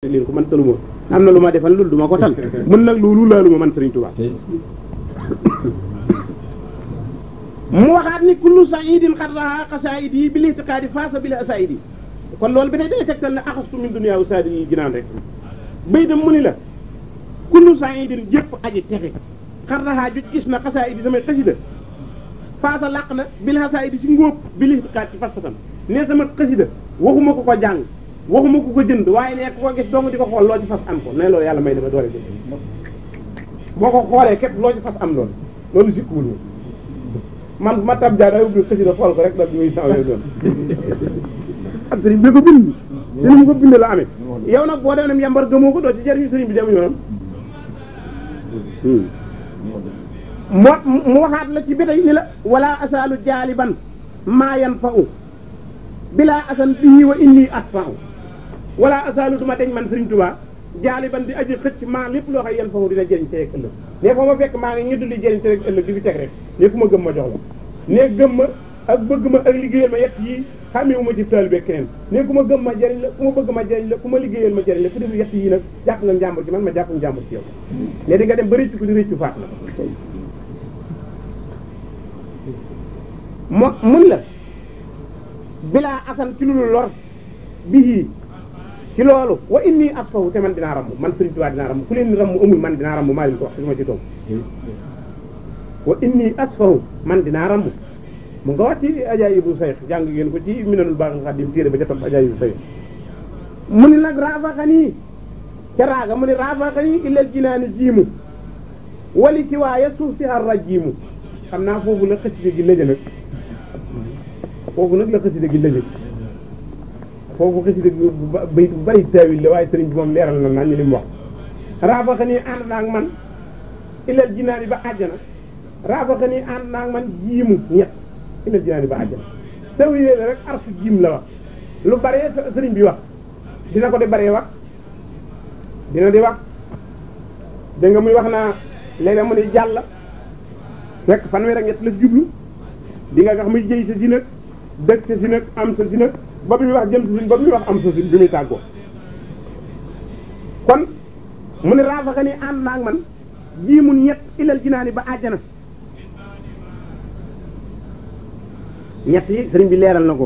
leen ko man taluma am na lu ma defal loolu du ma ko tal mun nag loolu laaluma man Sëriñ Tuubaa mu waxaat ni kullu saidin xat raha xasaid yi bi litiqaadi faasa bi la asaid yi kon loolu bi ne day tegtal ne axastu min dunia u saadi yi ginaan rek bay dem mu ni la kullu saidin jëpp aji texe xat raha juj gis na xasaid yi samay xasida faasa làq na bil xasaid yi si ngóob bi litiqaad ci fasfatam ne sama xasida waxuma ko ko jàng waxuma ko ko jënd waaye ne ku ko gis dong di ko xool loo ci fas am ko ne loolu yàlla may dama doole jënd boo ko xoolee képp loo ci fas am loolu loolu sikkuwul moom man ma tab jaa day ubbi xasida xool ko rek dal muy saw yooyu doon ak sëriñ bi ko bind te ni mu ko bind la amee yow nag boo dem yambar gëmoo ko doo ci jëriñu sëriñ bi dem yoonam moo mu waxaat la ci bétay ni la wala asaalu jaaliban maa yan fa u bilaa asan bii wa inni at fa u wala asaalu duma deñ man sëriñ Tuubaa jaaliban di aji xëcc maa lépp loo xam yan fa u dina jëriñ tey ak ëllëg ne foo ma fekk maa ngi ñu duli jëriñ tey ak ëllëg di fi teg rek ne ku ma gëm ma jox la ne gëm ma ak bëgg ma ak liggéeyal ma yett yii xàmmeewu ma ci taalibe keneen ne ku ma gëm ma jëriñ la ku ma bëgg ma jëriñ la ku ma liggéeyal ma jëriñ la ku def yett yii nag jàpp nga njàmbur ci man ma jàpp njàmbur ci yow ne di nga dem ba rëccu ko di rëccu faat la mo mun la bilaa asan ci lu lor bii ci loolu wa inni asfahu te man dinaa ramm man Sëriñ Tuubaa dinaa ramm ku leen ramm amul man dinaa ramm maa leen ko wax su ma ci toog wa inni asfahu man dinaa ramm mu nga wax ci ajaayibu sayx jàng ngeen ko ci minanul baaxil xadim téere ba ca topp ajaayibu sayx mu ni nag raafaxanii ca raaga mu ni raafaxanii illal jinaani jiimu wali ci waaye suuf si ar rajiimu xam naa foofu la xëcc gi lëjë nag foofu nag la xasida gi lëjëg foofu xasida gi bayit bu bari taawil la waaye sëriñ bi moom leeral na naa ñu li mu wax raafaxa nii ànd naag man ilal jinaani ba àjjana raafaxa nii ànd naag man jiimu ñett ilal jinaani ba àjjana taawil la rek arfu jiim la wax lu baree sëriñ bi wax dina ko di baree wax dina di wax da nga muy wax naa léeg-léeg mu ne jàll fekk fanweer ak ñett la jublu di nga nga xam muy jëy sa si nag dëkk sa si nag am sa si nag ba bi muy wax jëm sa si ba bi muy wax am sa si bi muy tàggoo kon mu ne raafaxa ni ànd naag man jii mun ñett ilal jinaani ba àjjana ñett yi sëriñ bi leeral na ko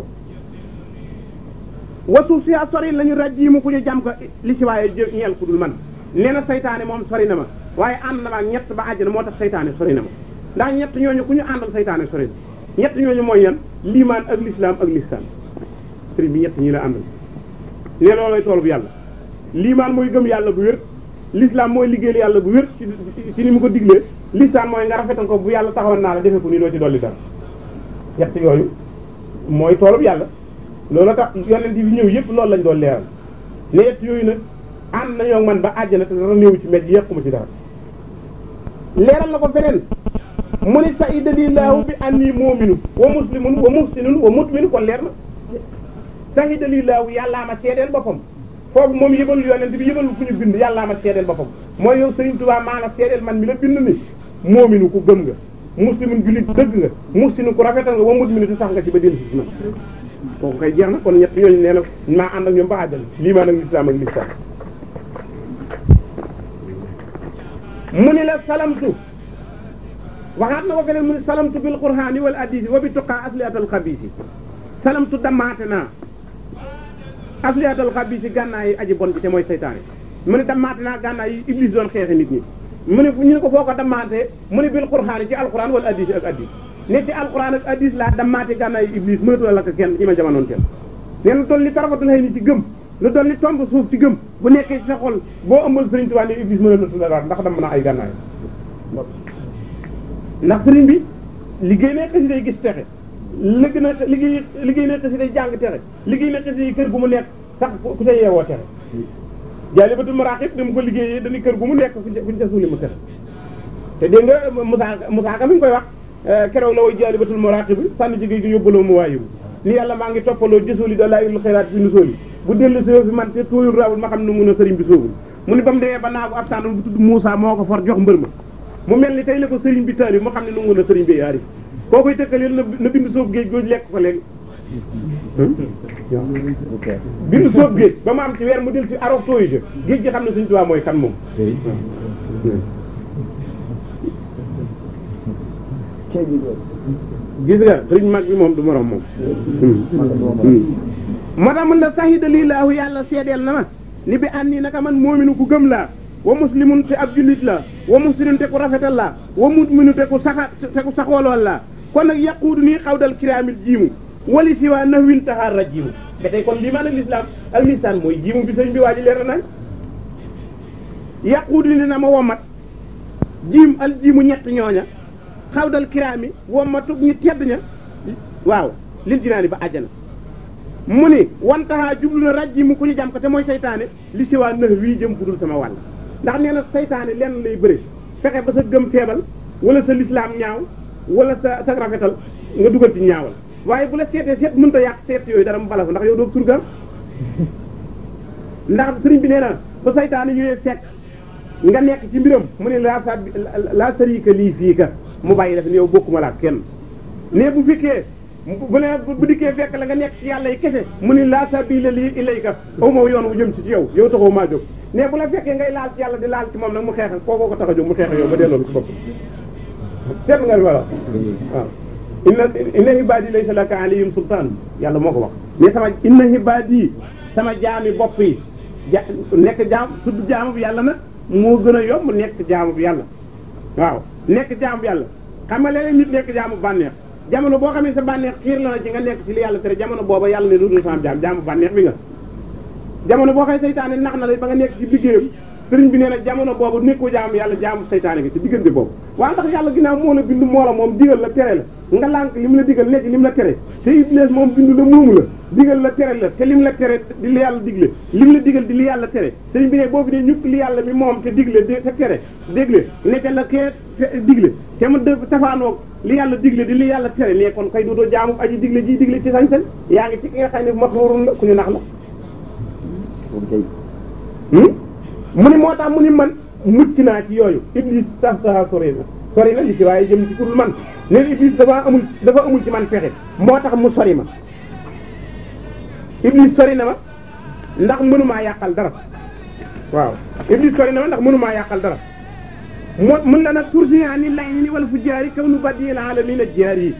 wasuuf si a sori lañu rajjiimu ku ñu jàm ko li si waaye ñeel ku dul man nee na saytaane moom sori na ma waaye ànd na ma ak ñett ba àjjana moo tax saytaane sori na ma ndax ñett ñooñu ku ñu àndal saytaane sori na ñett ñooñu mooy yan liimaan ak lislaam ak listaan sëriñ bi ñett ñi la àndal ne loolay tool bu yàlla liimaan mooy gëm yàlla bu wér lislaam mooy liggéeyal yàlla bu wér ci ci ni mu ko diglee listaan mooy nga rafetal ko bu yàlla taxawoon naa la defe ko nii doo ci dolli dara ñett yooyu mooy toolub yàlla loolu tax yonent yi ñëw yëpp loolu lañ doon leeral ne ñett yooyu nag ànd nañoo man ba àjjana te dara néew ci mbedd yàquma ci dara leeral na ko feneen mu ni saida lillahu bi anni mu'minu wa muslimun wa muhsinun wa mutminu kon leer na saida lillahu yàllaa ma seedeel boppam foofu moom yëbalu yonent bi yëbalu ku ñu bind yàllaa ma seedeel boppam mooy yow Sëriñ Tuubaa maa la seedeel man mi la bind ni mu'minu ku gëm nga muslimun jullit dëgg nga muhsinun ku rafetal nga wa mutminu te sax nga ci ba dellu si man kooku kay jeex na kon ñett ñooñu nee na maa ànd ak ñoom ba àjjal liimaan ak lislaam ak lislaam mu ni la salamtu waxaat na ko feneen mu ne salamtu bil qur'ani wal hadisi wa bi tuqaa asliatal xabiisi salamtu damaate naa asliatal xabiisi gànnaay yi aji bon bi te mooy seytaane mu ne damaate naa gànnaay yi iblis doon xeexe nit ñi mu ne ñu ne ko foo ko damaatee mu ne bil qur'ani ci alquran wal hadisi ak hadis ne ci alquran ak hadis laa damaate gànnaay yi iblis mënatu la lakk kenn ci ma jamonoon kenn nee na doon li tarafatul xëy ni ci gëm lu doon li tomb suuf ci gëm bu nekkee ci sa xol boo ëmbal sëriñ Tuubaa ne iblis mënatu la daal ndax dam na ay gànnaay ndax sëriñ bi liggéey na xasida yi gis texe liggéey na liggéey liggéey na xasida yi jàng texe liggéey na xasida yi kër gu mu nekk sax ku ca yeewoo texe jaalibatul maraqib ni mu ko liggéeyee dañuy kër gu mu nekk kuñ ca suuli mu texe te dégg nga Musaa Musaa Ka mi ngi koy wax keroog la woy jaalibatul maraqib sànni ci géej gi yóbbaloo mu waayibu ni yàlla maa ngi toppaloo jësooli da laa ilul xayraat fi nu sooli bu dellu si fi man te tooyul raawul ma xam ne mun a sëriñ bi soogul mu ni ba mu demee ba naagu ab sànn bu tudd Moussa moo ko for jox mbër ma mu mel ni tey la ko sëriñ bi taali mu xam ne nu mun a sëriñ bi yaari koo koy tëkkaleel na bind soobu géej googu lekk ko léegi bi nu sóob géej ba mu am ci weer mu del si arof tooyu jë géej gi xam ne Sëriñ Tuubaa mooy kan moom gis nga sëriñ mag bi moom du morom moom moo tax mën la sahida lillaahu yàlla seedeel na ma ni bi ànd nii naka man moominu ku gëm laa wa muslimun te ab jullit la wa muslimun te ku rafetal laa wa muminu te ku saxa te ku saxoolool laa kon nag yaquudu nii xawdal kiraamil jiimu wali si waa na wil taxaar ra jiimu ba tey kon lii maan ak lislaam ak lisaan mooy jiimu bi sëñ bi waa ji leer na nañ yaquudu ni na ma womat jiim al jiimu ñett ñooña xawdal kiraami womatu ñu tedd ña waaw lil jinaani ba àjjana mu ni wantaxaa jublu na raj ji mu ku ñu jàm ko te mooy saytaane li si waa nëx wii jëm budul sama wàll ndax nee na saytaane lenn lay bëri fexe ba sa gëm feebal wala sa lislaam ñaaw wala sa sa rafetal nga dugal ci ñaawal waaye bu la seetee seet mënta yàq seet yooyu dara mu bala ndax yow doo surgaam ndax sëriñ bi nee na ba saytaane ñëwee fekk nga nekk ci mbiram mu ne laa sa laa sarika lii fii ka mu bàyyi def ne yow bokkuma laa kenn ne bu fekkee bu ne bu dikkee fekk la nga nekk ci yàlla yi kese mu ni laa sabila lii ilayka aw ma yoon wu jëm ci ci yow yow taxoo maa jóg ne bu la fekkee ngay laal ci yàlla di laal ci moom nag mu xeex kookoo ko tax a jóg mu xeex yow ba delloo ci bopp seet nga wala waaw inna inna hibaadi laysa laka alayhim sultaan yàlla moo ko wax mais sama inna hibaadi sama jaami bopp yi ja nekk jaam tudd jaamu bi yàlla nag moo gën a yomb nekk jaamu bi yàlla waaw nekk jaamu bi yàlla xam nga léeg-léeg nit nekk jaamu bànneex jamono boo xam ne sa bànneex xiir la na ci nga nekk ci li yàlla tere jamono booba yàlla ne lu dul sama jaam jaamu bànneex bi nga jamono boo xam ne seytaane nax na la ba nga nekk ci liggéeyam sëriñ bi nee na jamono boobu nekkoo jaamu yàlla jaamu seytaane gi ci diggante boobu waaw ndax yàlla ginnaaw moo la bindu moo la moom digal la tere la nga lànk li mu la digal nekk li mu la tere te iblis moom bindu la moomu la digal la tere la te li mu la tere di li yàlla digle li mu la digal di li yàlla tere sëriñ bi ne boobu ne ñukk li yàlla mi moom te digle te tere dégle nekk la kee digle te mu def tafaanoog li yàlla digle di li yàlla tere ne kon kay dootoo jaamu aji digle ji digle ci sañ-sañ yaa ngi ci ki nga xam ne maxruurun la ku ñu nax la mu ni moo tax mu ni man mucc naa ci yooyu iblis sax sax sori na sori na li ci waaye jëm ci kurul man ne iblis dafa amul dafa amul ci man pexe moo tax mu sori ma iblis sori na ma ndax mënumaa yàqal dara waaw iblis sori na ma ndax mënumaa yàqal dara moo mën la nag tursi ani lay ni wala fu jaari kaw nu badil alamin jaar yi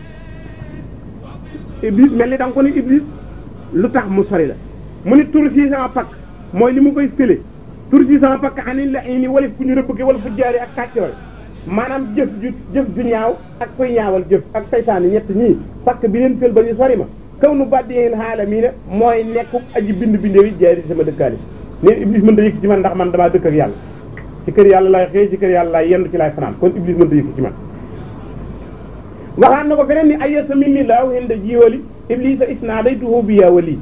iblis mel ni da nga ko ni iblis lu tax mu sori la mu ni tursi sama pakk mooy li mu koy fële tursi sama pakk ani lay ni wala fu ñu rëbbëgge wala fu jaari ak kàccoor maanaam jëf ju jëf ju ñaaw ak koy ñaawal jëf ak saytaane ñett ñii pakk bi leen fël ba ñu sori ma kaw nu badil alamin mooy nekku aji bind bindee yi jaari sama dëkkaale neen iblis mën da yëkk ci man ndax man damaa dëkk ak yàlla ci kër yàlla laay xëy ci kër yàlla laay yendu ci laay fanaan kon iblis mënta yëkk ci man waxaan na ko feneen ni ayasa min ni laaw hen da jiwali iblisa isnaadaytuhu bi yaa wali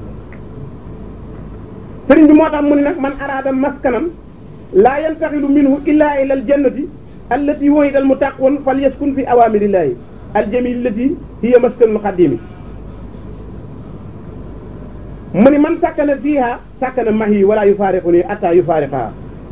sëriñ bi moo tax mu ne nag man araada maskanan laa yantaxilu minhu illa ila al jannati allati wahida al mutaqwan fal yaskun fi awamirillahi al jamil allati hiya maskanul xadimi mu ni man sakkana fiiha sakkana mahi wala yufaariquni atta yufaariqaha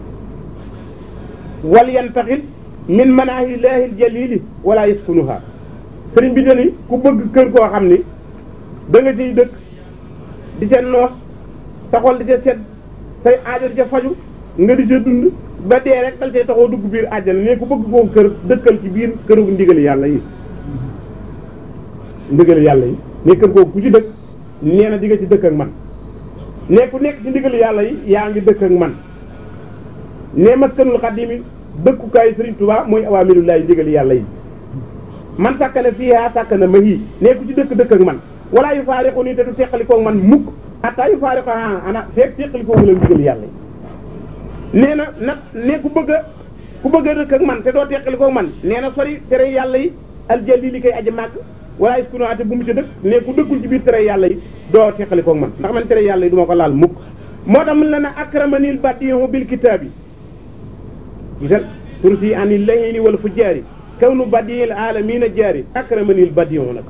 wal yantaxil min manaahi llaahi aljalili wala yaskunuha sëriñ bi dani ku bëgg kër koo xam ni da nga ciy dëkk di ca noos sa xol di ca sedd say aajo di ca faju nga di ca dund ba dee rek dal cay taxoo dugg biir àjjana ne ku bëgg koo kër dëkkal ci biir këru ndigali yàlla yi ndigali yàlla yi ne kër koo ku ci dëkk nee na di nga ci dëkk ak man ne ku nekk ci ndigali yàlla yi yaa ngi dëkk ak man ne maskanul xadimi dëkkukaay Sëriñ Tuubaa mooy awaamirullahi ndigali yàlla yi man sàkkana fiihaa sàkkana ma hii ne ku ci dëkk dëkk ak man wala yu faariqu nii te du teqalikoo man mukk hatta yu faariqu a ana feeg teqalikoo la ndigali yàlla yi nee na nag ne ku bëgg a ku bëgg a dëkk ak man te doo teqalikoo man nee na sori tere yàlla yi aljalli li koy aji màgg wala iskunaate bu mu ci dëkk ne ku dëkkul ci biir tere yàlla yi doo teqalikoo man ndax man tere yàlla yi du ma ko laal mukk moo tax mun la na akramanil badihu bil kitaabi gisal tursi anil layni wal fujjaari kawnu badiyil aalamiina jaari akramanil badihu nag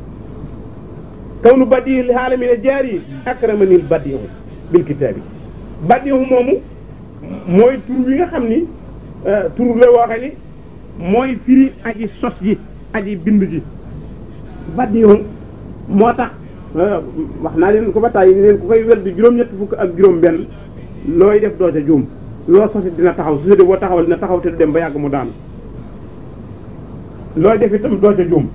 kawnu badiyil aalamiina jaari akramanil badihu bil kitaabi badihu moomu mooy tur wi nga xam ni tur la waxe ni mooy firi aji sos ji aji bind ji badihu moo tax wax naa leen ko ba tàyyi leen ku koy werd juróom-ñett fukk ak juróom benn looy def doo ca juum loo sosi dina taxaw su boo taxawal dina taxaw te du dem ba yàgg mu daanu looy def itam doo ca juum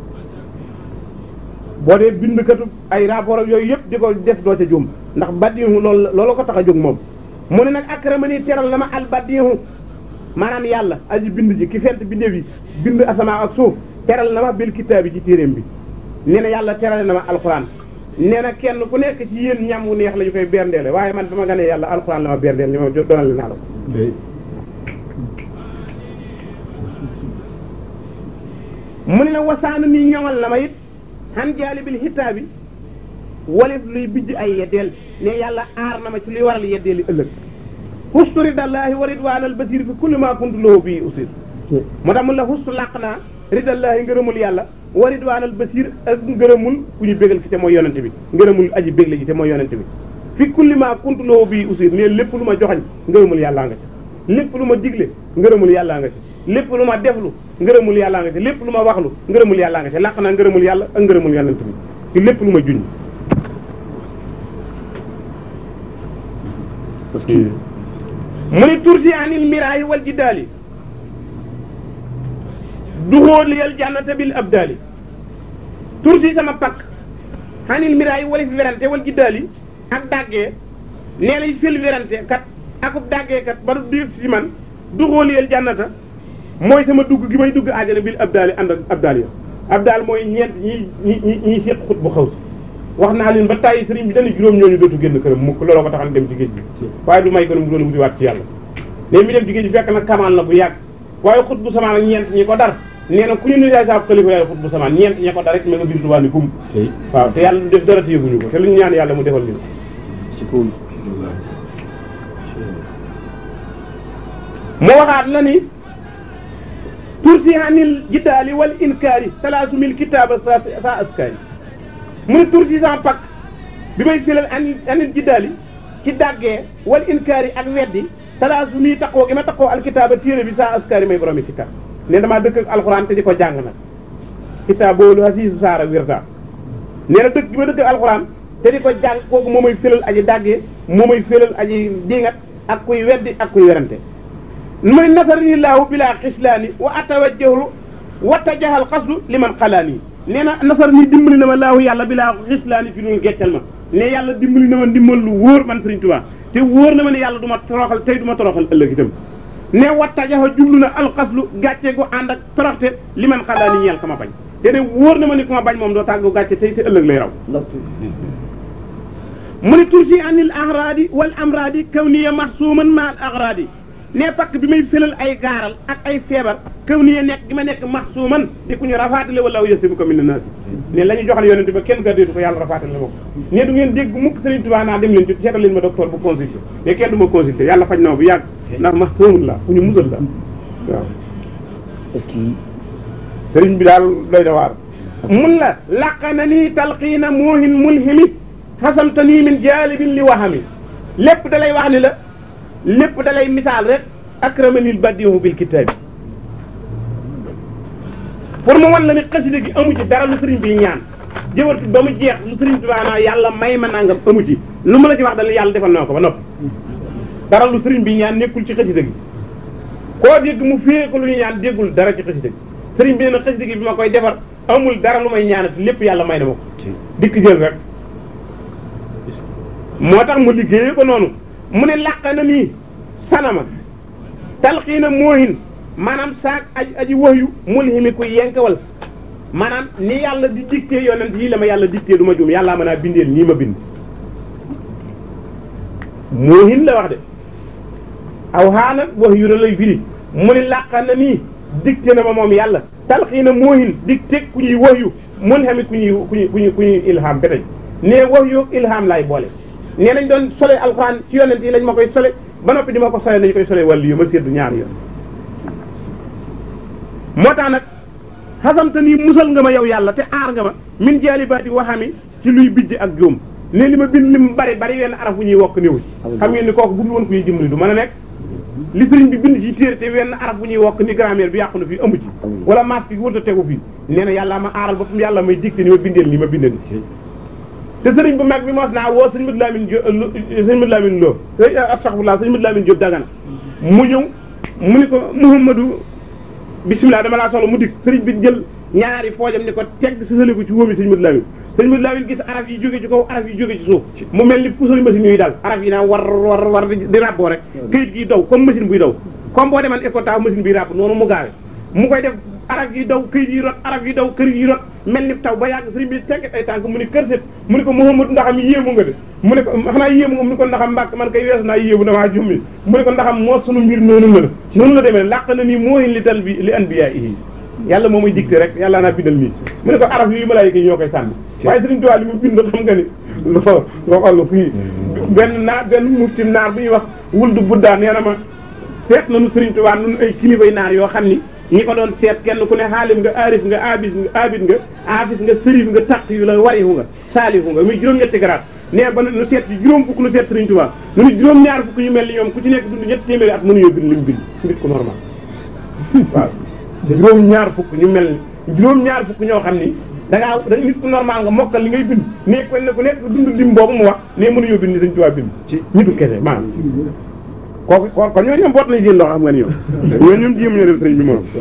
boo dee bindkatu ay rapport ak yooyu yëpp di ko def doo ca juum ndax baddihu loolu loolu ko tax a jóg moom mu ne nag akramani teral na ma al baddihu maanaam yàlla aji bind ji ki fent bindeef yi bind asamaa ak suuf teral na ma bil kitaabi ci téeréem bi nee na yàlla terale na ma alxuraan nee na kenn ku nekk ci yéen ñam wu neex la ñu koy berndeele waaye man ba ma ganee yàlla alxuraan la ma berndeel li ma doonal naa la ko mu ne na wasaanu nii ñoŋal na ma it xan jaalibil xitaabi walif luy bijj ay yeddeel ne yàlla aar na ma ci luy waral yeddeeli ëllëg xustu ridallaahi wa ridwaanal basir fi kulli maa kuntu lahu bii usir moo tax mun la xustu làq naa ridallaahi ngërëmul yàlla wa ridwaanal basir ak ngërëmul ku ñu bégal ki te mooy yonente bi ngërëmul aji bégle ji te mooy yonente bi fi kulli maa kuntu lahu bii usir ne lépp lu ma joxañ ngërëmul yàllaa nga ci lépp lu ma digle ngërëmul yàllaa nga ci lépp lu ma deflu ngërëmul yàllaa nga ci lépp lu ma waxlu ngërëmul yàllaa nga ci làq naa ngërëmul yàlla ak ngërëmul yonente bi ci lépp lu ma juñ mu ni tursi anil miraayi wal jiddaali duxóoliyal jannata bil abdaali tursi sama pakk anil miraayi wali fi werante wal jiddaali ak dàggee nee lay fël werante kat akub dàggee kat ba du dégg si man duxóoliyal jannata mooy sama dugg gi may dugg aajana bil abdaali ànd ak abdaal ya abdaal mooy ñeent ñi ñi ñi ñiy seq xut bu xaw si wax naa leen ba tàyyi sëriñ bi dana juróom ñooñu dootu génn këram mukk looloo ko taxal dem ci géej gi waaye du may ko mu doon wuti waat ci yàlla léegi mi dem ci géej gi fekk nag kamaan la bu yàgg waaye xut bu samaan ak ñeent ñi ko dar nee na ku ñu ne yaay saab xalifa yaay xut bu samaan ñeent ñi ko dar rek ma nga biir Tuubaa ni kum waaw te yàlla du def dara te yëguñu ko te lu ñu ñaan yàlla mu defal ñu mu waxaat la ni tursi anil jiddaali wal inkaari salaasu mil kitaaba sa sa askaari mu ne tursi sama pak bi may filal anil anil jiddaali ci dàggee wal inkaari ak weddi salaasu mii taqoo gi ma taqoo alkitaaba téere bi sa askaari may boromi ci kar ne damaa dëkk ak alxuraan te di ko jàng nag kitaab boolu hasiisu saara wirda nee na dëkk gi ma dëkk ak alxuraan te di ko jàng kooku moo may filal aji dàggee moo may filal aji diingat ak kuy weddi ak kuy werante muy nasarani laahu bilaa xislaani wa atawajjahu wa tajahal xasdu li man xalaani nee na nasar ni dimbali na ma laahu yàlla bilaa xislaani fi dul geccal ma ne yàlla dimbali na ma ndimbal lu wóor man Sëriñ Tuubaa te wóor na ma ne yàlla du ma toroxal tey du ma toroxal ëllëg itam ne wa tajaha jublu na alxaslu gàcce gu ànd ak toroxte li man xalaani ñeel ka ma bañ te ne wóor na ma ne ku ma bañ moom doo tàggu gàcce tey te ëllëg lay raw mu ne tursi anil ahraadi wal amraadi kaw niya maxsuuman ma al ahraadi ne pakk bi may fëlal ay gaaral ak ay feebar kaw niya nekk gi ma nekk maxsuuman di ku ñu rafaatale wala aw yësi bu ko min na naasi ne la ñu joxal yonente ba kenn gardeetu ko yàlla rafaatale ma ko ne du ngeen dégg mukk Sëriñ Tuubaa naa dem leen ci seetal leen ma docteur bu consulté mais kenn du ma consulté yàlla faj na ma bu yàgg ndax maxsuumun la fu ñu musal la waaw sëriñ bi daal doy na waar mun la laqana nii talqiina muuhin mulhimi xasamta nii min jaalibin li waxami lépp da lay wax ni la lépp da lay misaal rek akramanil badihu bil kitaabi pour mu wan la ni xasida gi amu ci dara lu sëriñ bi ñaan jëwat ba mu jeex lu sëriñ bi maanaam yàlla may ma nangam amu ci lu mu la ci wax dal yàlla defal na ko ba noppi dara lu sëriñ bi ñaan nekkul ci xasida gi koo dégg mu fée ko lu ñu ñaan déggul dara ci xasida gi sëriñ bi nee na xasida gi bi ma koy defar amul dara lu may ñaanati lépp yàlla may na ma ko dikk jël rek moo tax mu liggéeyee ko noonu mu ne làq na nii sanama talxiina moohin maanaam saak aj aji waxyu mulhimi ku yenkawal maanaam ni yàlla di dicté yonent yi la ma yàlla dicté du ma juum yàllaa mën a bindeel nii ma bind moohin la wax de aw xaana waxyu la lay firi mu ne làq na nii dicté na ma moom yàlla talxiina moohin dicté ku ñuy waxyu mulhimi ku ñuy ku ñuy ku ñuy ku ñuy ilham ba tey ne waxyu ilham laay boole nee nañ doon sole alxuraan ci yonent yi lañ ma koy sole ba noppi di ma ko sole nañu koy sole wàllu yu ma séddu ñaari yoon moo tax nag xasamta nii musal nga ma yow yàlla te aar nga ma min jaalibaati waxami ci luy bijj ak juum ne li ma bind li mu bari bari wenn araf bu ñuy wokk néew ci xam ngeen ni kooku bu dul woon kuy dimbali du mën a nekk li sëriñ bi bind ci téere te wenn araf bu ñuy wokk ni grammaire bi yàqu na fii amu ci wala maas bi wërta tegu fii nee na yàlla ma aaral boppam yàlla may dikte ni ma bindeel ni ma bindeel te sëriñ bu mag bi mos naa woo sëñ Madu Lamin Jóob sëñ Madu Lamin Lo astaxfirullah sëñ Madu Lamin Jóob Dagana mu ñëw mu ni ko Muhammadu bisimilah dama laa soxla mu dikk sëriñ bi jël ñaari foojam ni ko teg sa sële ko ci wóomi sëñ Madu Lamin sëñ Madu Lamin gis araf yi jóge ci kaw araf yi jóge ci suuf mu mel ni puso machine yuy dal araf yi naa war war war di ràbboo rek këyit gi daw comme machine buy daw comme boo deman écota machine bi ràbb noonu mu gaawe mu koy def araf yi daw këyit yi rot araf yi daw kër yi rot mel ni taw ba yàgg sëriñ bi tegget ay tànk mu ni kër set mu ni ko Muhammadu ndaxam yéemu nga de mu ne ko xanaa yéemu nga mu ni ko ndaxam mbàkk man koy weesu naa yéemu damaa jummi mu ne ko ndaxam moo sunu mbir noonu la noonu la demee làq na nii moohin li tal bi li anbiya yi yàlla moo may dicté rek yàlla naa bindal nii mu ne ko araf yi malaayika yi ñoo koy sànni waaye sëriñ Tuubaa li mu bind xam nga ni lo loo xoll fii benn naar benn muftim naar bu ñuy wax wuldu buddaa nee na ma seet nañu sëriñ Tuubaa nun ay kilifay naar yoo xam ni ñi ko doon seet kenn ku ne xaalim nga aarif nga abis nga abid nga aafis nga sërif nga taq yu la warihu nga saalihu nga muy juróom-ñetti garaat nee ba nu seet ci juróom fukk nu seet sëriñ Tuubaa nu ni juróom-ñaar fukk ñu mel ni ñoom ku ci nekk dund ñetti téeméeri at mënuñoo bind li mu bind nit ko normal waaw juróom-ñaar fukk ñu mel ni juróom-ñaar fukk ñoo xam ni da ngaa da nit ku normal nga mokkal li ngay bind ne ko ne ku nekk dund lim boobu mu wax ne mënuñoo bind ni sëriñ Tuubaa bind ci ñitu kese maanaam kooku kon kon ñooñu ñoom boot nañ seen loxo xam nga ni ñoom ñooñu ñoom jéem ñoo def sëriñ bi moom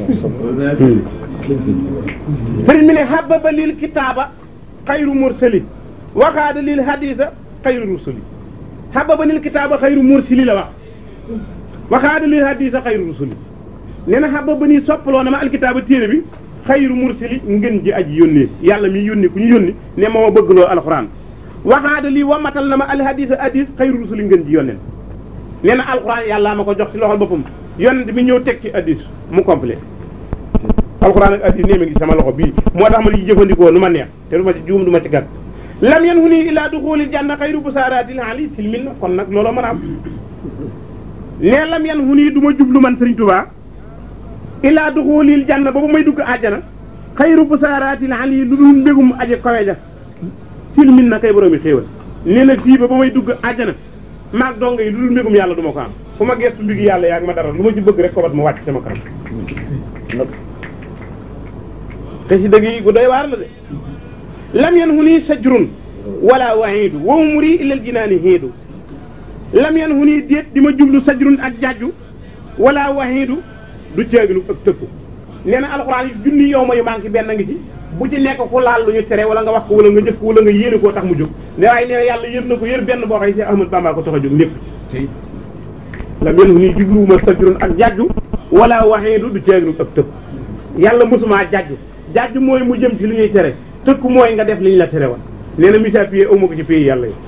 sëriñ bi ne hababa lil kitaaba xayru mursali waxaada lil hadisa xayru rusuli hababa lil kitaaba xayru mursali la wax waxaada lil hadisa xayru rusuli nee na hababa nii soppaloo na ma alkitaaba téere bi xayru mursali ngeen ji aji yónnee yàlla mi yónni ku ñu yónni ne ma ma bëgg loo alxuraan waxaada lii wamatal na ma alhadisa hadis xayru rusuli ngeen ji yónneen nee na alxuraan yàlla ma ko jox ci loxol boppam yonent bi ñëw teg ci addis mu complet alxuraan ak addis nee ma ngi sama loxo bii moo tax ma di jëfandikoo nu ma neex te du ma ci juum du ma ci gàtt lam yan hu nii illaa duxulil janna xayru busaaraatil ali silmin na kon nag looloo mën a am nee lam yan hu nii du ma jublu man Sëriñ Tuubaa illaa duxulil janna boobu may dugg àjjana xayru busaaraatil ali lu dul mbégum aje kawe ja silmin na kay boroomi xéewal nee na fii ba ba may dugg àjjana maag donga yi lu dul mbégum yàlla du ma ko am fu ma gestu mbigi yàlla yaa ngi ma dara lu ma ci bëgg rek kobat ma wàcc sama kanam te si dëgg yi gu doy waar la de lam yan hu nii sajrun wala wahidu wa umri ilal jinaani hiidu lam yan hu nii déet di ma jublu sajrun ak jajju wala wahidu du caaginu ak tëkku nee na alxuraan yi junni yow ma yu manqué benn ngi ci bu ci nekk ku laal lu ñu tere wala nga wax ko wala nga jëf ko wala nga yéene koo tax mu jóg ne waaye nee na yàlla yër na ko yër benn boo xëy si Ahmad Bamba ko tax a jóg lépp lam yan hu nii jubluwuma sajrun ak jajju wala wahidu du caaginu ak tëkku yàlla mosumaa jajju jajju mooy mu jëm ci li ñuy tere tëkku mooy nga def li ñu la tere woon nee na misa pied aw ma ko ci pays yàlla yi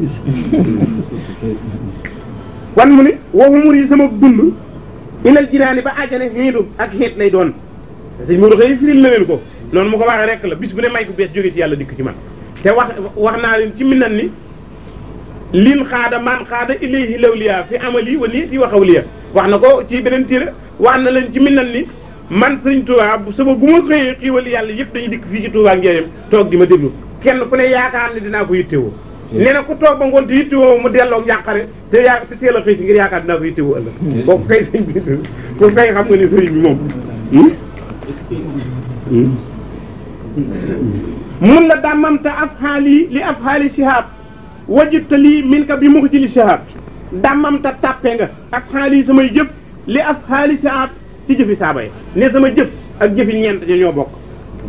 wan mu ni waxu mur yi sama dund ilal jinaani ba àjjane xiidu ak xiit lay doon sëñ Modou xëy firil na leen ko noonu mu ko waxee rek la bis bu ne may ko bees jóge ci yàlla dikk ci man te wax wax naa leen ci minan ni lin xaada man xaada ilayhi lawliya fi amali wa nii fi waxawliya wax na ko ci beneen téere wax na leen ci minan ni man sëñ Touba sama bu ma xëyee xiiwal yàlla yëpp dañuy dikk fii ci Touba Njaareem toog di ma déglu kenn ku ne yaakaar ne dinaa ko yittewoo nee na ku toog ba ngoon te yittewoo mu delloo njàqare te yaa te teel a xëy si ngir yaakaar dinaa ko yittewoo ëllëg kooku kay sëñ bi kooku kay xam nga ne sëriñ bi moom mun la dàmmamta af xaali li af xaali sihaab wajibta lii min ka bi mu ko ci li sihaab dàmmamta tàppe nga af xaali samay jëf li af xaali sihaab ci jëfi saaba yi ne sama jëf ak jëfi ñeent ña ñoo bokk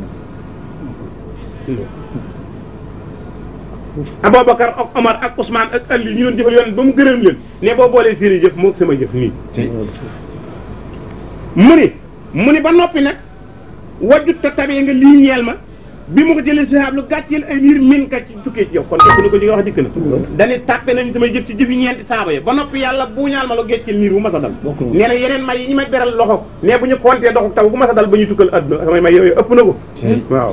Aboubacar ak Omar ak Ousmane ak Ali ñu doon jëfal yoon ba mu gërëm leen ne boo boolee seeni jëf moo sama jëf nii mu ni mu ni ba noppi nag wajjut te tabee nga lii ñeel ma bi mu ko jëlee sihaab lu gàcceel ay niir min ka ci tukkee ci yow kon te ni ko ji nga wax dikk na dañu tàppe nañ samay jëf ci jëfi ñeenti saaba yi ba noppi yàlla buuñaal ma lu gecceel niir bu ma sa dal nee na yeneen may yi ñu may beral loxo mais bu ñu compté doxu taw bu ma sa dal ba ñu tukkal adduna samay may yooyu ëpp na ko waaw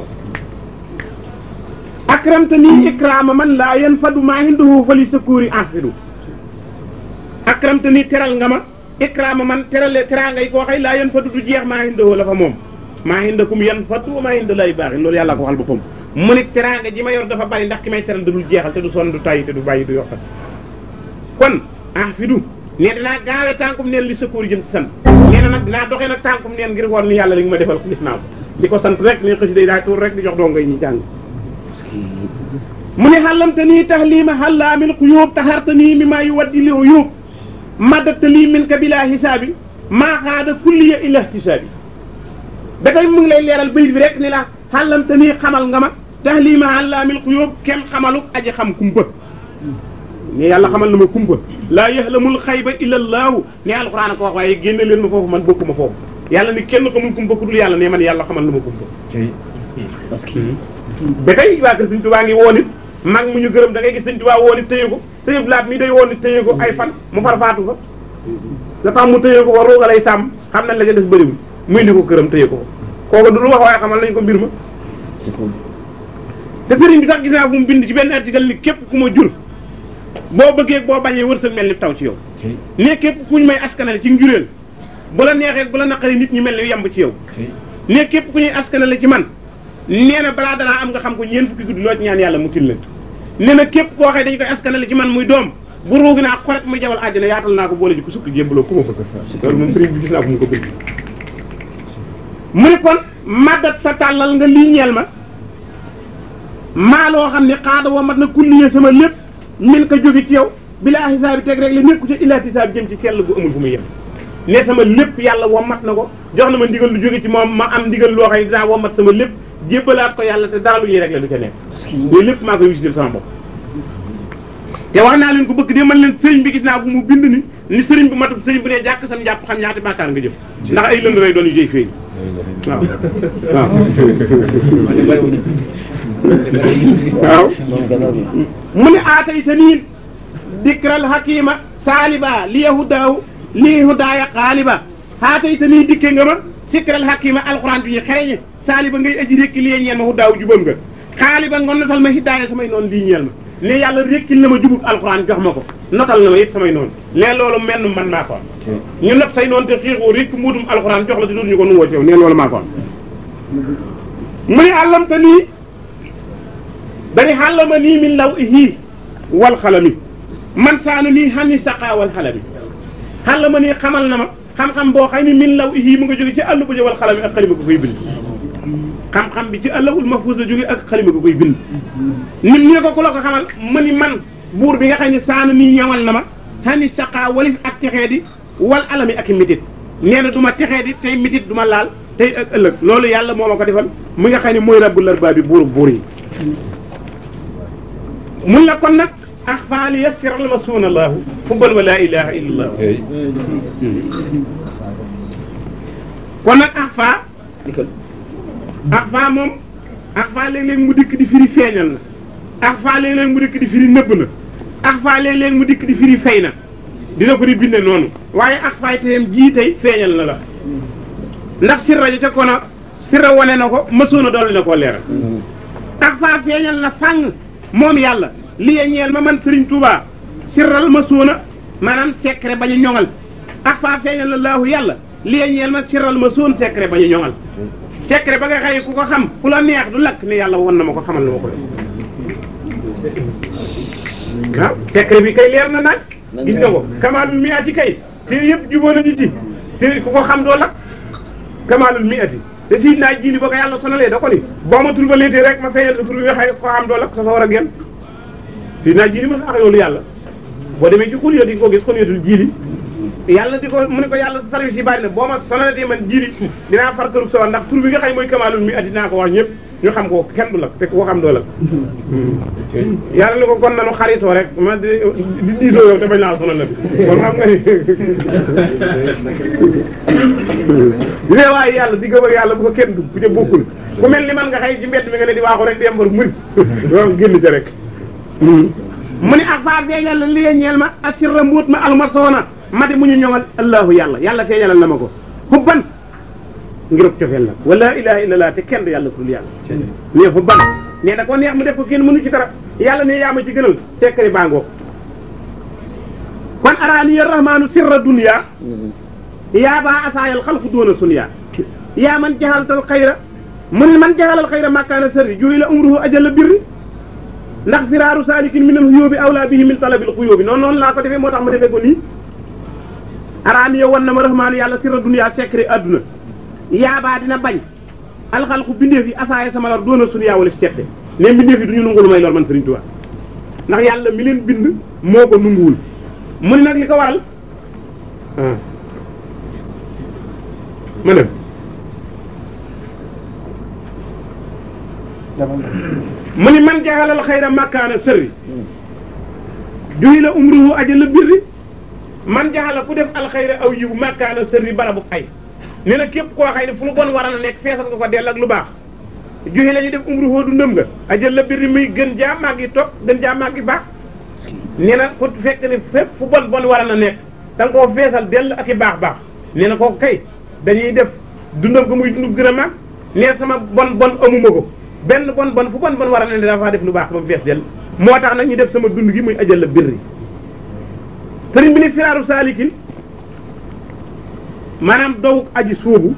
akramta nii ikraama man laa yan fadu maa hinduhu fali sakuuri anfidu akramta nii teral nga ma ikraama man terale teraanga yi koo xëy laa yan fadu du jeex maa hinduhu la fa moom maa hindakum yan fadu maa hinda lay baaxin loolu yàlla ko waxal boppam mu ni teraanga ji ma yor dafa bari ndax ki may teral da dul jeexal te du sonn du tàyyi te du bàyyi du yokkal kon anfidu ne dinaa gaawee tànkum neen li sakuuri jëm ci sant nee na nag dinaa doxee nag tànkum neen ngir woon ni yàlla li nga ma defal gis naa ko di ko sant rek ni xësi day daa tuur rek di jox dongo yi ñuy jàng mu ne xàllamte nii taxliima xàllaa min xuyóob taxarta nii mi maa yu waddi li uyóob maddatta lii min ka bilaa xisaabi maa xaada kulliya ila ihtisaabi ba tey mu ngi lay leeral bayit bi rek ni la xàllamte nii xamal nga ma taxliima xàllaa min xuyóob kenn xamaluk aji xam kumpa ne yàlla xamal na ma kumpa laa yaxlamul xayba illa allaahu ne alxuraan ko wax waaye génne leen ma foofu man bokkuma foofu yàlla ni kenn xamul kumpa ku dul yàlla ne man yàlla xamal na ma kumpa ba tey waa kër Sëñ Tuubaa ngi woon it mag mu ñu gërëm da ngay gis Sëñ Tuubaa woon it téye ko téye laat mi day woon it téye ko ay fan mu far faatu fa la tax mu téye ko war rooga lay sàmm xam nañ la ca des bëriwul muy indi ko këram téye ko kooku du lu wax waaye xamal nañ ko mbir ma te sëriñ bi sax gis naa fu mu bind ci benn article ni képp ku ma jur boo bëggee boo bañee wërsëg mel ni taw ci yow ne képp ku ñu may askanale ci njureel bu la neexee bu la naqaree nit ñi mel ni yemb ci yow ne képp ku ñuy askanale ci man nee na balaa danaa am nga xam ko ñeent fukki guddi loo ci ñaan yàlla mu til leen nee na képp koo xëy dañu koy askanale ci man muy doom bu ruugi naa xoret muy jawal àjjana yaatal naa ko boole ji ko sukk jébbaloo ku ma bëgg loolu moom sëriñ bi gis naa ko mu ko bëgg mu ne kon maddat sa tàllal nga lii ñeel ma maa loo xam ne xaada woo mat na kulliye sama lépp min ko jóge ci yow bilaa xisaabi teg rek la nekku ci illaa xisaab jëm ci sell gu amul fu muy yem ne sama lépp yàlla wommat na ko jox na ma ndigal lu jóge ci moom ma am ndigal loo xam ne dinaa wommat sama lépp jébbalaat ko yàlla te dara lu ñuy rek la du ca nekk loolu lépp maa koy wisital sama bopp te wax naa leen ko bëgg de man leen sëriñ bi gis naa bu mu bind ni ni sëriñ bu matub sëriñ bu dee jàkk sam jàpp xam ñaata bàkkaar nga jëf ndax ay lënd lay doon yu jëy feeñ waaw waaw waaw mu ne aatayta nii dikral hakima saaliba li yahudaahu li hudaaya xaaliba aatayta nii dikke nga ma sikral hakima alxuraan bi ñu xereñe saaliba ngay aji rékki li ñeel ma hudaaw jubam nga xaaliba nga notal ma hidaaya samay noonu lii ñeel ma ne yàlla rékkil na ma jubub alxuraan jox ma ko notal na ma it samay noonu ne loolu menn man maa ko am ñu not say noonu te xiixoo rékk muutum alxuraan jox la te dootuñu ko nungoo ci yow ne loolu maa ko am mu ne àllamta nii dani xàllama nii min law ihii wal xalami man saana nii xani saqaa wal xalami xàllama nii xamal na ma xam-xam boo xam ni min law ihii mu nga jóge ci àll ba wal xalami ak xalima ko koy bind xam-xam bi ci àllawul mahfuus la jóge ak xalima ko koy bind nit ñi ko ku la ko xamal ma ni man buur bi nga xam ne saana nii ñawal na ma xani saqaa walif ak texee di wal alami ak i mitit nee na du ma texee di tey mitit du ma laal tey ak ëllëg loolu yàlla moo ma ko defal mu nga xam ne mooy rabbul arbaabi buuru buur yi mun la kon nag axfaa li yassiral ma suuna allahu fubbal wa laa ilaha illa allah kon nag axfaa axfaa moom axfaa léeg-léeg mu dikk di firi feeñal na axfaa léeg-léeg mu dikk di firi nëbb na axfaa léeg-léeg mu dikk di firi fay na dina ko di binde noonu waaye axfaa teyam jii tey feeñal na la ndax sirra ja ca kono sirra wane na ko mësoon a dolli na koo leeral axfaa feeñal na fàng moom yàlla li ya ñeel ma man Serigne Touba sirral ma suuna maanaam secret bañu ñoŋal ak faa feeñal la laahu yàlla li ya ñeel ma sirral ma suun secret bañu ñoŋal secret ba nga xëy ku ko xam ku la neex du lakk ne yàlla won na ma ko xamal na ma ko waaw secret bi kay leer na nag gis nga ko kamaalul mi ati kay te yëpp jubóo nañu ci te ku ko xam doo lakk kamaalul mi ati te siit naa jili ba ko yàlla sonalee da ko ni boo ma tur ba léetee rek ma feeñal sa tur bi nga xëy ko xam doo lakk sa fa war a genn si naa jiili ma sa ax loolu yàlla boo demee ci xul yo di ko gis xul yotul jiili yàlla di ko mu ne ko yàlla service yi bari na boo ma sonalatee man jiili dinaa far kërub sawa ndax tur bi nga xëy mooy kamaalul mi at dinaa ko wax ñëpp ñu xam ko kenn du la te ku ko xam doo la yàlla ni ko kon nanu xaritoo rek ma di di diisoo yow te bañ laa sonal la bi kon xam nga ni di ne waaye yàlla di gëm ak yàlla bu ko kenn dugg ku ca bokkul ku mel ni man nga xëy ci mbedd mi nga ne di waaxu rek di yembar muri waaw génn ca rek mu ne ak faa feeñal la li ñeel ma asirra mbuut ma almasoona ma di mu ñu ñoŋal allahu yàlla yàlla feeñalal na ma ko xubban ngir cofeel nag wala ilaha illallah te kenn du yàlla ku dul yàlla ne xubban ne da ko neex mu def ko kenn mënu ci dara yàlla ne yaa ma ci gënal sekkari bangoo kon araani ya rahmaanu sirra dunya yaa baa asaayal xalqu doona sunya yaa man jaxaltal xayra mu ne man jaxalal xayra makkaana sërri juy la umruhu ajalla birri ndax firaaru saalikin min al xuyóobi awlaa bihi min talabil xuyóobi noonu noonu laa ko defee moo tax ma defee ko nii araani yow wan na ma rahmaanu yàlla sirra dunya secret adduna yaabaa dina bañ alxalqu bindeef yi asaaya sama lor doona sunya wala si cette ne mbindeef yi du ñu nangu lu may lor man Serigne Touba ndax yàlla mi leen bind moo ko nanguwul mu ne nag li ko waral ah ma dem mu ni man jaxalal xayra makkaana sërri juhi la umruhu ajala birri man jaxala ku def alxayra aw yiw makkaana sërri barabu ay nee na képp koo xay ne fu lu bon war a nekk feesal nga ko dell ak lu baax juhi la ñu def umruhu du ndëm nga ajal la birri muy gën jaa màgg yi topp gën jaa màgg yi baax nee na ku fekk ne fépp fu bon bon war a nekk da nga koo feesal dell ak i baax baax nee na kooku kay dañuy def dundam ko muy dund gën a màgg nee sama bon bon amuma ko benn bon bon fu bon bon war a ne dafa def lu baax ba mu fees del moo tax nag ñu def sama dund gi muy ajal la birri sëriñ bi ni firaaru saalikin maanaam dow aji sóobu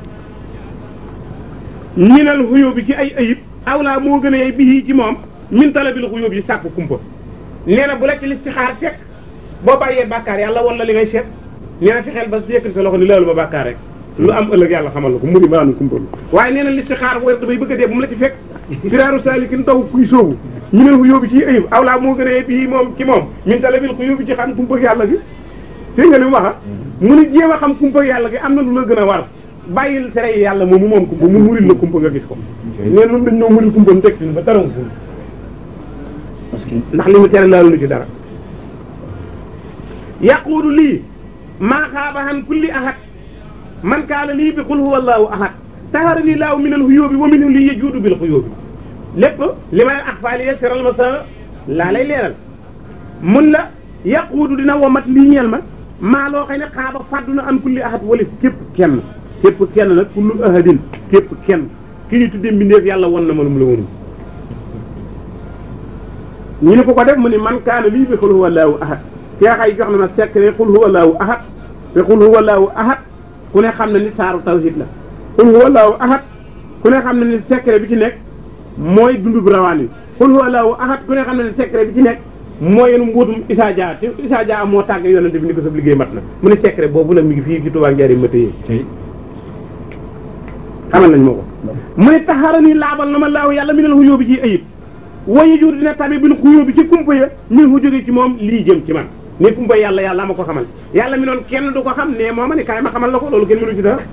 ñinal xuyóo bi ci ay ayib awlaa moo gën a yey bi ci moom min talabil xuyóo bi sàkku kumpa nee na bu la ci listixaar fekk boo bàyyee bàkkaar yàlla wala li ngay seet nee na fexeel ba yëkkati sa loxo ni laalu ma bàkkaar rek lu am ëllëg yàlla xamal la ko mu ni maanu kumpa waaye nee na listixaar wér damay bëgg a dee bu mu la ci fekk firaaru saalikin daw kuy sóobu ñu ne xuyóo bi ci ayib awlaa moo gën a bii moom ci moom min talabil xuyóo bi ci xam kumpa yàlla gi dégg nga li mu wax mu ni jéem a xam kumpa yàlla gi am na lu la gën a war bàyyil tere yi yàlla moom mu moom kumpa mu muril la kumpa nga gis ko nee na dañ ñoo muril kumpa mu teg ba dara nga ndax li mu tere laalu lu ci dara yaquudu lii maa xaaba han kulli ahad man kaana lii bi qul huwa allahu ahad tahara lii laahu min al xuyóobi wa minhu lii yajuudu bil xuyóobi lépp li may axfaali ye seral ma sa laa lay leeral mun la yaquudu dina womat lii ñeel ma maa loo xëy ne xaaba fàddu na an kulli ahad wali képp kenn képp kenn nag kullu ahadin képp kenn ki ñu tuddee mbindeef yàlla won na ma lu mu la wonul ñu ne ko ko def mu ni man kaana lii bi qul huwa allahu ahad seexay jox na ma secret qul huwa allahu ahad te qul huwa allahu ahad ku ne xam ne ni saaru tawhid la qul huwa allahu ahad ku ne xam ne ni secret bi ci nekk mooy dundu bu rawaan yi qul huwa allahu ahad ku ne xam ne ni secret bi ci nekk mooy yéen mbuutum Issa Dia te Issa Dia moo tàgg yonente bi ni ko sa liggéey mat na mu ne secret boobu nag mi ngi fii ci Tuubaa njariñ ma téye xamal nañ moo ko mu ne taxara nii laabal na ma laaw yàlla mi nel xuyóo bi ci ayib wayu jur dina tabi bil xuyóo bi ci kumpa ya min fu jóge ci moom lii jëm ci man ne kumpa yàlla yàlla ma ko xamal yàlla mi noon kenn du ko xam ne moo ma ne kaay ma xamal la ko loolu kenn mënu ci dara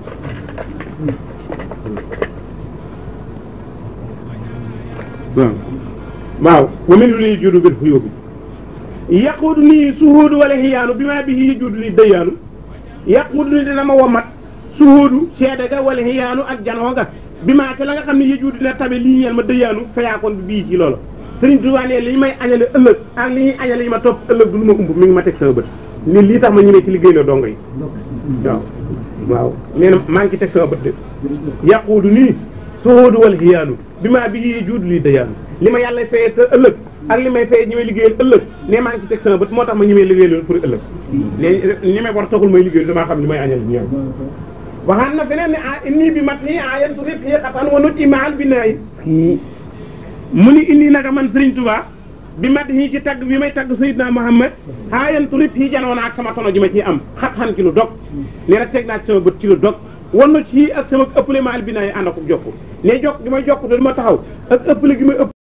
waaw waaw wa min lu liy judu bil xuyóo bi yaquudu nii suhuudu wala xiyaanu bi maa bi yi judu li dëyaanu yaquudu nii dina ma womat suhuudu seede ga wala xiyaanu ak janoo ga bi maa te la nga xam ne yëju dina tabe lii ñeel ma dëyaanu fayaakoon bi bii ci loolu Sëriñ Tuubaa ne li ñu may añale ëllëg ak li ñuy añale yi ma topp ëllëg du lu ma umb mi ngi ma teg sama bët ni lii tax ma ñëwee ci liggéey la dongo yi waaw waaw nee na maa ngi ci teg sama bët de yaquudu nii suhuudu wal xiyaanu bi maa bi yi juudu lii dëyaanu li ma yàlla fayee te ëllëg ak li may fayee ñi may liggéeyal ëllëg ne maa ngi ci teg sama bët moo tax ma ñi may liggéeyal pour ëllëg léegi ñi may war taxul may liggéeyal damaa xam li may añal ñoom waxaan na feneen ne ah inni bi mat nii ah yan turib xatan wa nut imaal bi naay mu ni indi naka man Sëriñ Tuubaa bi mat ñii ci tagg bi may tagg Seydina Muhammad ah yan turib yi janoon ak sama tono ji ma ciy am xat-xan ci lu dog nee na teg naa ci sama bët ci lu dog wan na ci ak sama ëppale maal bi naay ànd ak jokku ne jokk gi may jokk te du ma taxaw ak ëppale gi may ëpp